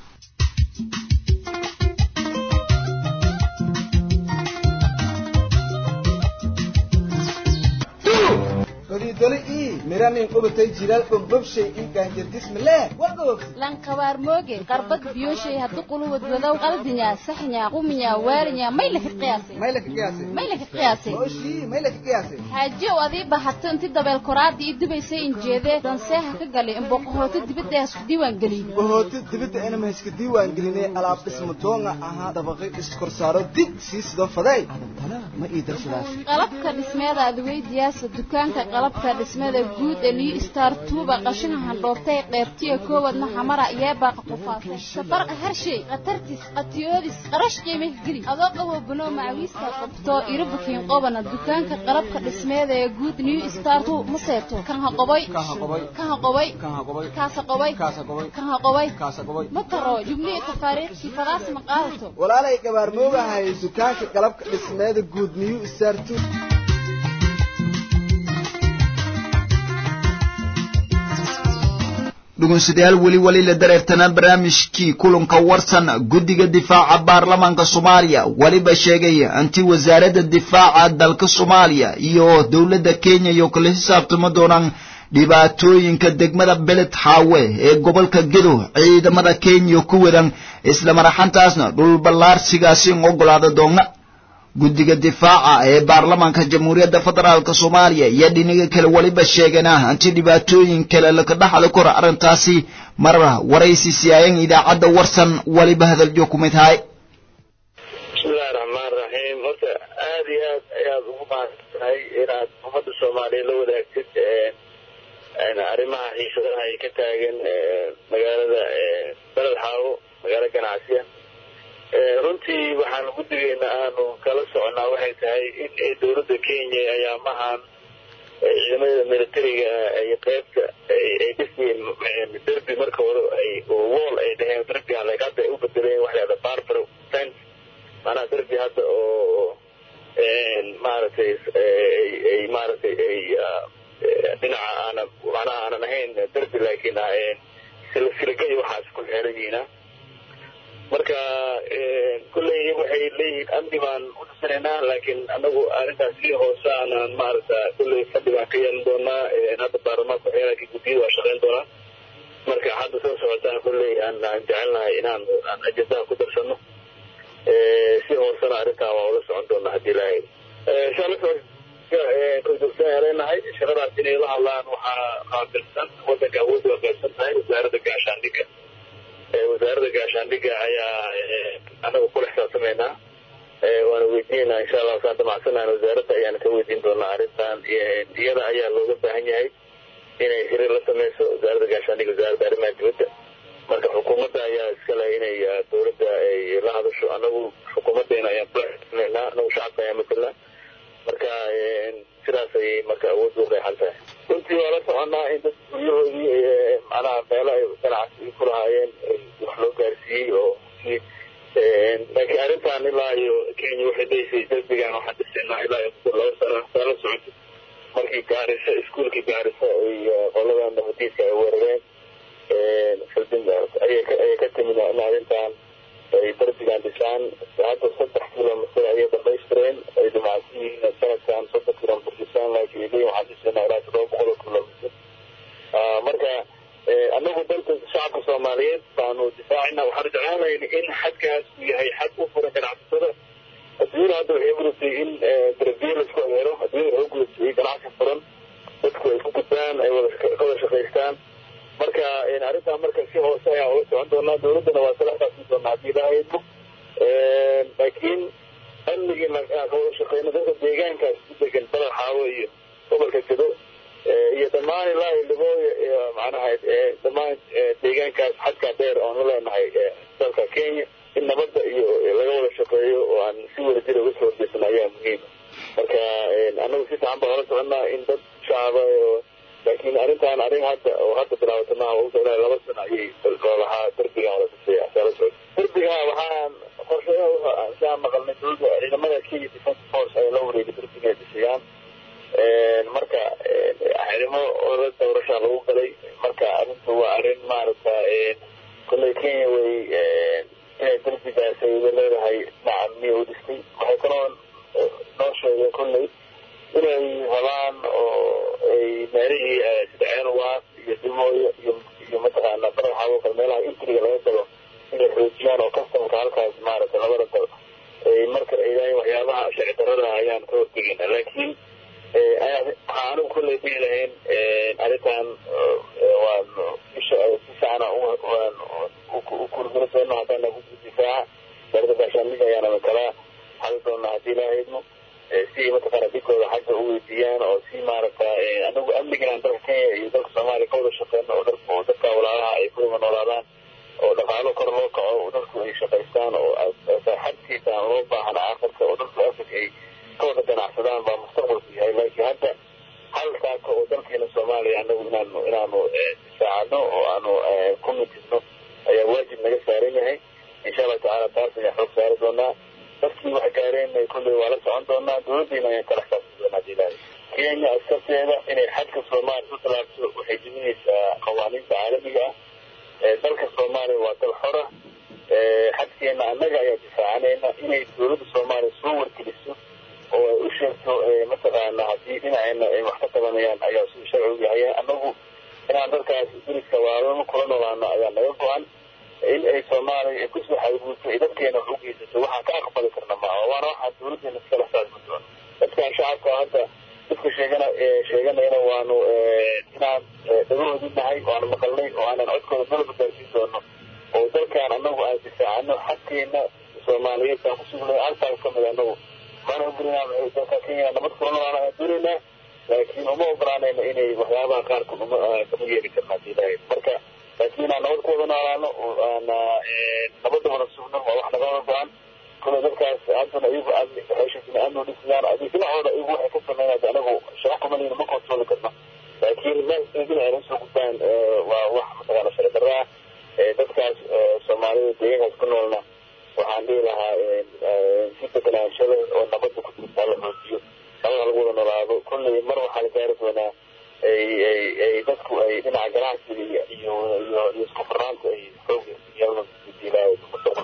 Speaker 11: doli ii miranin qubatay jilaal bombobshay ii gaanjardismileh wagoog
Speaker 7: lankabaar mooge qarbad biyoshay haddu quluwad wadow qaldinya saxnya quminya waalinya may laka qiyaasay
Speaker 11: may laka qiyaasay
Speaker 7: may laka qiyaasay
Speaker 11: oshii may laka qiyaasay
Speaker 7: xaajiyow adii bahato inti dabeel koraadii ii dubaysay injeedee danseeha ka galay imboqohooto dibadda hasku diiwaan geliyey
Speaker 11: bohooto dibadda inama hayska diiwaan gelinay alaab dhismo doonga ahaa dabaqay iskorsaaro dig sii sido faday adantana ma ii darsadaas
Speaker 7: qalabka dhismeeda adweydiyaasa dukaanka qalabka dhismada guud ee liu star tuuba qashina handhoobtay qeybtiya koowadna xamara yeebaaqa qufaasay safarqa harshay khatartis qatiyoodis qarash qiime geli adoo qabo banoo macawiista qabto irabukiin qobana dukaanka qalabka dhismeeda ee guud new star tu ma seeto kan ha qoboy kan ha qoboy kaasa qoboy kan ha qoboy ma taro jubnihi tafaariikhkii fadaas ma qaadato
Speaker 11: walaalay gabaar moogahay dukaanka qalabka dhismeeda guud new star tu
Speaker 1: dhegeystayaal weli weli la dareertanaa barnaamijkii kulanka warsan guddiga difaaca baarlamaanka soomaaliya weliba sheegaya intii wasaaradda difaaca dalka soomaaliya iyo dowladda kenya iyo kala xisaabtama doonaan dhibaatooyinka degmada beled xaawe ee gobolka gedo ciidamada kenya ku wadan isla maraxantaasna dhul ballaarsigaasi in ogolaada doona guddiga difaaca ee baarlamaanka jamhuuriyadda federaalk soomaaliya iyo dhinaga kale weliba sheegana inti dhibaatooyin kale laka dhaxli karo arrintaasi mar waraysi siyaayan idaacadda warsan weliba hadaljo ku mid tahay
Speaker 12: bismillahi raxmaan raxiim horta aad iyo aad ayaad ugu mahadsantahay inaad ummadda soomaaliya la wadaagtid arrimaha xiisadaha ay ka taagan magaalada beled xaawo magaalo ganacsiya runtii waxaan guddigeena aanu kala soconaa waxay tahay in dowladda kenya ayaamahan ciidamada militariga ay qeybta ay dhisayeen derbi marka hore ay wool ay dhaheen derbiga like hadda ay u bedeleen waxa lahada barbar fence maanaha derbi hadda oo maaragtay ay maaragtay ay dhinaca aanan macnaha aanan ahayn derbi laakiin silsilagay waxaas ku xeeran yihiina marka kulley waxay leeyihiin amni baan u dhisanaynaa laakiin anagu arrintaas si hoose aanan maaragta kulley fadhi baan ka yeelan doonaa hadda baarlamaanka waxyaalaka guddiyada waa shaqayn doonaa marka hadda soo socotaan kulley aan aan jecelnahay inaan aan ajendaha ku darsano si hoosena arrintaa waa ula socon doonaa haddii ilaahay korjoogsan leenahay shaqadaas inay la hadlaan waxaa qaabilsan wadanka awoodda waa qaybsan tahay wasaaradda gaashaandhigga wasaaradda gaashaandhigga ayaa anagu kula xisaabtamaynaa waana weydiinaynaa insha allah saan damacsanaan wasaaradda ayaana ka weydiin doonaa arrintan iyada ayaa looga baahan yahay inay xiriir la sameyso wasaaradda gaashaandhigga wasaaradda arrimaha dibadda marka xukuumadda ayaa iska leh inay dowladda la hadasho anagu xukuumadeena ayaan kulaxisnaynaa anagu shacabka ayaan matelnaa marka sidaas ayay marka awood u qeexan tahay runtii waa la soconaa in dad guryahoodii macnaha meelo ay ganacsi ku lahaayeen wax loo gaarsiiyey oo laakiin arrintan ilaa iyo kenya waxay leeysay derbigan waxaan dhisaynaa ilaa iyo laba sano saa la socotay markii gaarisa iskuolkii gaarisa ay qoladan nabadiidka ay weerareen faldin ayay ka timid in arrintan ay derbigan dhisaan hadda saddex kilomitr ayay dhamaystireen ay dhimacsan yihiin sanadkan soddon kilomitr dhisaan laakiin leeyihin waxaan dhisaynaa ilaa todoba boqol oo kilomitr marka anagu dalka shacabka soomaaliyeed baanu difaacina waxaanu jeclaanayna in xadkaas uu yahay xad u furan ganacsatada adduunyada hadda waxay gudubtay in darbiye laisku adeero adduunyada waxay gudubtay ganacsi furan dadku ay ku gudbaan ay wada shaqaystaan marka arrintan marka si hoose ayaan ula socon doonaa dowladdana waa salaxdaasi doonaa haddii ilaahaydu laakiin amnigii ka wada shaqeyno dadka deegaankaas ku degan badal xaawo iyo gobolka gedo iyo dhammaan ilaa iyo libooya iyo macnaha dhammaan deegaankaas xadkaa dheer oon la leenahay dalka kenya in nabadda iyo laga wada shaqeeyo oo aan si wada jira uga soo horjeesano ayaa muhiima marka anagu si fiican baan ola soconaa in dad shacaba laakiin arrintan arrin hadda oo hadda bilaawata maaha ugu ilaa laba sano ayay loolahaa derbigan wala dhisaya asaala socod derbiga waxaan qorshayaha siaan maqalnay dowladda ciidamada kenya defense force ay la wareegay derbiga ay dhisayaan marka xirimo ola doorashaa lagu galay marka arrintu waa arrin maaragta kolley kenya way inay derbigaas ay leedahay dhinaca miya u dhistay waxay kaloo noo sheegeen kolley inay rabaan oo ay meelihii sida ceelwaas iyo dimooyo iyo iyo mataqaana baraxaabo kale meelaha intriga laga galo inay xoojiyaan oo kastamka halkaas maaragta labada dal ay marka ay leeyihin waxyaabaha sharci darrada ayaan ka hortegayna laakiin waxaa anigu kolley dhihi lahayn arrintan waan isha si fiicana u kurgula doono haddana difaaca darada gaashaamiga ayaana kala hali doonaa haddii ilaahayno si mataqaana dhigooda xagga u weydiiyaan oo si maaragta anagu amnigan dalka kenya iyo dalka soomaaliya ka wada shaqeyno oo dalka oo dadka walaalaha ay ku wada noolaadaan oo dhaqaalo kor loo kaco oo dadku ay shaqaystaan oo xadkiisa aan loo baahana aakhirka oo dalka africa ay ka wada ganacsadaan baa mustaqbalku yahay laakiin hadda hal saaka oo dalkeena soomaaliya anagu inaanu inaanu difaacano oo aanu ku mitisno ayaa waajib naga saaran yahay insha allahu tacaala taas ayaan xoog saari doonaa dadkii wax gaareen kolley waa la socon doonaa dowladdiina ayaan kala xisaabtan doonaa hadii ilaahay kenya askarteeda inay xadka soomaaliya u talaabto waxay jebinaysaa qawaaniinta caalamiga ah dalka soomaaliya waa dal xora xadkeena annaga ayaa difaacanayna inay dowladda soomaaliya soo wargeliso oo ay u sheegto mataqaana haddii dhinaceena ay wax ka qabanayaan ayaa suu sharcigu yahay annagu inaan dadkaas duriska waalama kula noolaano ayaa naga go-an in ay soomaaliya ay kusoo xadgudubto ay dadkeena wax u geysato waxaan ka aqbali karna maaha waana waxaa dowladdeena iskala saarmi doono dadkan shacabka hadda dadka sheegana sheeganayana waanu inaan dhagahoodii nahay waanu maqalnay oo aanan codkooda dalba gaarsiin doono oo dalkan annagu aan difaacano xadkeena soomaaliyeed aan kusugnay halkaas ka mid annagu maana ogolinaa maxay dalka kenya nabad kula noolaana aan doonaynaa laakiin uma ogolaanayna inay waxyaabaha qaarkood uma kama yeeli karna hadii ilaahay marka laakiin inaan nabad ku wada noolaano oo aana nabadda wada sugno waa wax nagama go-an kule dadkaas haddana iyagu amni waxay sheegteen amni dhisayaan adi dhinacooda iyagu waxay ka sameynaya anagu shaqo kumalina ma kontrooli karno laakiin meel dhinaceena usoo gudbaan waa wax mataqaana sharci darraa dadkaas soomaalida deegaankaas ku noolna waxaan dhihi lahaa si degenaanshada oo nabadda ku jirta la xoojiyo nabada lagu wada noolaado kulley mar waxaa la gaari doonaa ay ay ay dadku ay dhinaca ganacsiga iyo iyo iyo isku furnaanta ay xoog iyadana diilaayo mustaqbal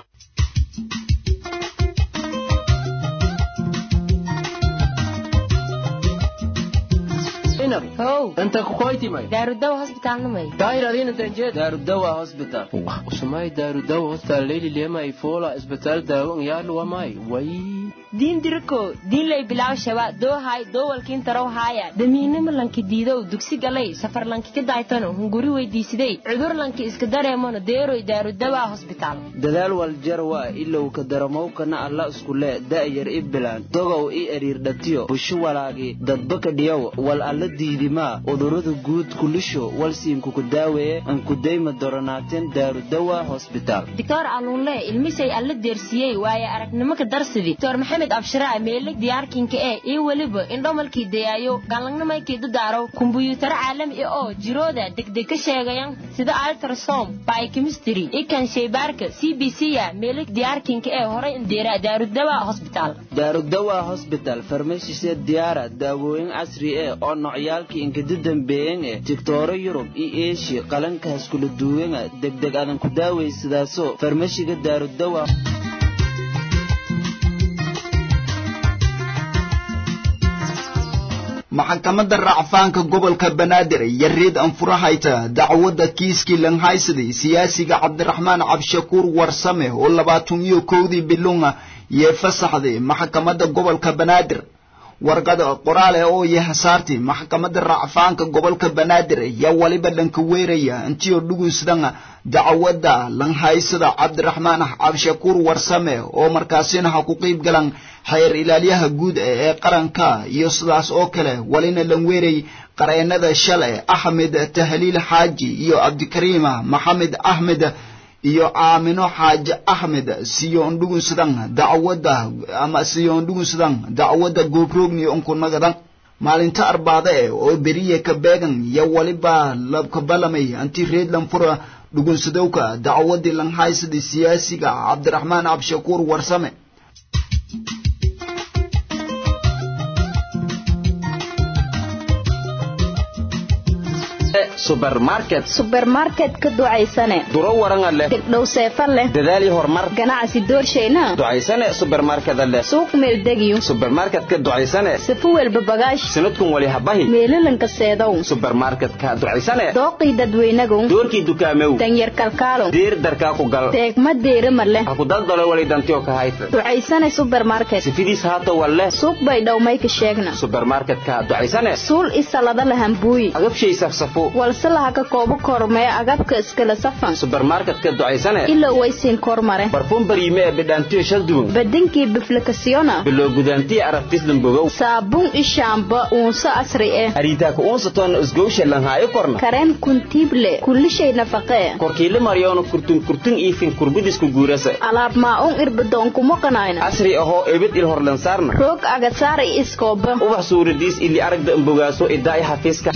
Speaker 13: how inta kukoytimay
Speaker 14: daarudawa hosbitaalnamay
Speaker 13: dahiradinantanjed daarudawa hospital usumay daarudawa hospital leyli lemay fola isbitaal daawo ngyaluwamay way
Speaker 14: diin diriko diinlay bilaw shaba doohay doowalkiin tarow haaya damiinimo lanki diidow dugsi galay safar lanki ka daaytano hunguri weydiisidey cudur lanki iska dareemano deeroy daarudawa hosbitaal
Speaker 15: dadaal waljarwa ilow ka daramowkana alla iskule da'yar i bilaan dogow i eriirdhatiyo busho walaagi dadbaka dhiyow wal alla diidimaa cudurrada guud kulisho walsiinkuku daaweeye ankudayma doronaateen daarudawa hosbitaal
Speaker 14: doctor aluunle ilmisay alla deersiiyey waaye aragnimo ka darsidii doctor maxamed abshiraa meelig diyaarkinka ee iyo weliba indhomalkii dayaayo galangnamaykii dadaaraw kumbuyuutaro caalami ah oo jirooda degdeg ka sheegayan sida altrasom biochemistry ikan shaybaarka c b c a meelig diyaarkinka ee horay indeera daarudawa hosbitaal
Speaker 15: daarudawa hosbital farmashise diyaara daawooyin casri eh oo nocyaalkii inkadi dambeeyan eh digtooro yurub iyo eeshiya qalankaas kula duwanga degdeg adan ku daawaysadaaso farmashiga daarudawa
Speaker 1: maxkamadda racfaanka gobolka banaadir iyo reed anfurahayta dacwadda kiiskii lanhaysaday siyaasiga cabdiraxmaan cabshakuur warsame oo labaatan iyo kowdii bilunga yee fasaxday maxkamadda gobolka banaadir warqada qoraale oo yahasaartay maxkamadda racfaanka gobolka banaadir yaa waliba dhanka weeraya intiyo dhugunsadana dacwadda lanhaysada cabdiraxmaan cabshakuur warsame oo markaasina ha ku qiib galan xeer ilaalyaha guud ee qaranka iyo sidaas oo kale walina lan weeray qareenada shale axmed tahliil xaaji iyo cabdikariima maxamed axmed iyo aamino xaaji axmed siyoon dhugunsadan dacwadda ama siyoon dhugunsadan dacwadda goobrogni onkunagadan maalinta arbaade eh oo beriye ka beegan yo waliba labkabalamay anti reedlan fura dhugunsadowka dacwadii lanhaysada siyaasiga cabdiraxmaan cabshakuur warsame
Speaker 15: subermarket
Speaker 16: subermarket ka ducaysane
Speaker 15: duro waranga leh
Speaker 16: degdhow seefa leh
Speaker 15: dadaali horumar
Speaker 16: ganacsi doorshayna
Speaker 15: ducaysane subermarkeda leh
Speaker 16: suuq meeldegiyo
Speaker 15: subermarketka ducaysane
Speaker 16: sifu welba bagaash
Speaker 15: sanadkun wali habahi
Speaker 16: meelalanka seedow
Speaker 15: subermarketka ducaysane
Speaker 16: dooqii dadweynagow
Speaker 15: doorkii dukaamew
Speaker 16: danyar kalkaalow
Speaker 15: diir darkaa ku gal
Speaker 16: deegma deerima leh
Speaker 15: ha ku daldalo wali dantiyo ka hayta
Speaker 16: ducaysane subermarket
Speaker 15: sifidiis haata walleh
Speaker 16: suuq bay dhowmayka sheegna
Speaker 15: subermarketka ducaysane
Speaker 16: suul isalada lahambuuyi
Speaker 15: agabshay safsafo
Speaker 16: walse laha ka koobo kormee agabka iskala safan
Speaker 15: subermarketka ducaysane
Speaker 16: ilo waysiin kormare
Speaker 15: barfuun bariime ee bidhaantiyo shal duwan
Speaker 16: badinkii biflikasiyona
Speaker 15: biloo gudaantiyo aragtisdan bogow
Speaker 16: saabuun ishaamba uunso asri eh
Speaker 15: hariitaaka uunsatoona isgowsha lanhaayo korna
Speaker 16: kareen kuntiible kullishay nafaqee
Speaker 15: korkiile maryoona kurtun kurtun iifin kurbudisku guurasa
Speaker 16: alaab maa-uun irbadoonkumoqanayna
Speaker 15: casri ahoo ebid il horlansaarna
Speaker 16: roog agasaar i iskooba
Speaker 15: ubax suuradiis ili aragda ambogaaso idaa i xafiiska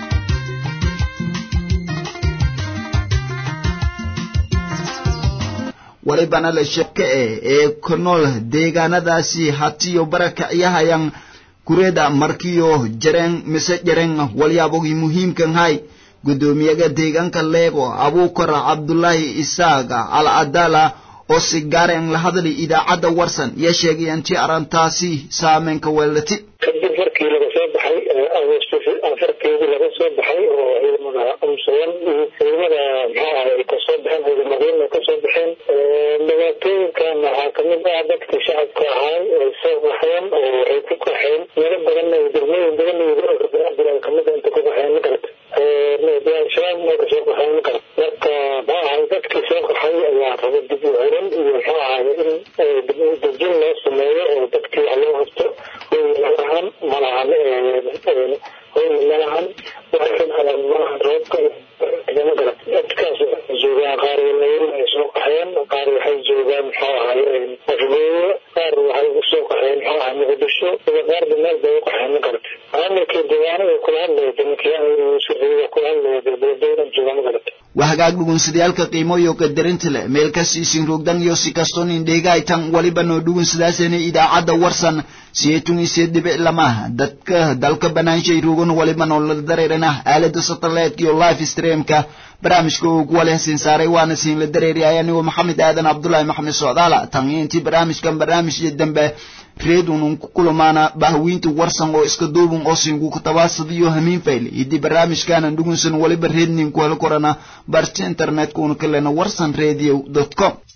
Speaker 1: walibana la sheke eh ee ku nool deegaanadaasi hatiyo barakacyahayan kureeda markiyo jareen mise jareen walyaabogii muhiimkan hay guddoomiyaga deegaanka leego abuukar cabdulaahi isaaga al adala oo si gaareen la hadlay idaacadda warsan iyo sheegay intii arrintaasi saameynka weelati
Speaker 12: kadib markii laga soo baxay agosto afarteedii laga soo baxay oo ciidamada amsayan iyo ciidamada maxaa ahay ay kasoo baxeen ciidamadiina kasoo baxeen dhibaatooyinkan waxaa kamid ah dadkii shacabka ahaa ay soo baxeen oo waxay ku kaxeen meelo badan ay degmooyin badan iyo gobolka banaadir ay kamid inta ku kaxeen magarata shabaab ay kasoo kaxeen magarata marka maxaa ahay dadkii soo kaxay ayaa raba dib u xiran iyo maxaa ahay in dib u dejin loo sameeyo oo dadkii wax loo qabto malahan malahan hoy malahan malahan roobka magara dadkaas waxay joogaan qaar walawel ay soo qaxeen qaar waxay joogaan muxuu ahay afgeeyo qaar waxay usoo qaxeen muxuu ahay muqdisho iyo qaarba meel bay u qaxeen magarata maamulkii deegaanada kula hadlaya damakiyaa kula hadlaya dowladowlan jooga magarata
Speaker 1: waa hagaag dhugunsadayaalka qiimoyo qadarinta leh meel kasiisin rogdan iyo si kastoon indheegaytan waliba noo dhugunsadaasena idaacadda warsan siyeetun iyo siyeed dhibic lamaha dadka dalka banaanshay rogan waliba noola dareerana aalada satellite iyo live streamka barnaamijka ugu wali hasiin saaray waana siin la dareeriyay anigoo maxamed aadan cabdullaahi maxamed socdaala tan iyo intii barnaamijkan barnaamijka dambe reedunun ku kulamaana bahwiinta warsan oo iska duubun oo siingu kutabaasadiyo hamiin fayle idii barnaamijkaanan dhugunsan waliba reednin ku heli korana barta internetka una kalena warsan radio com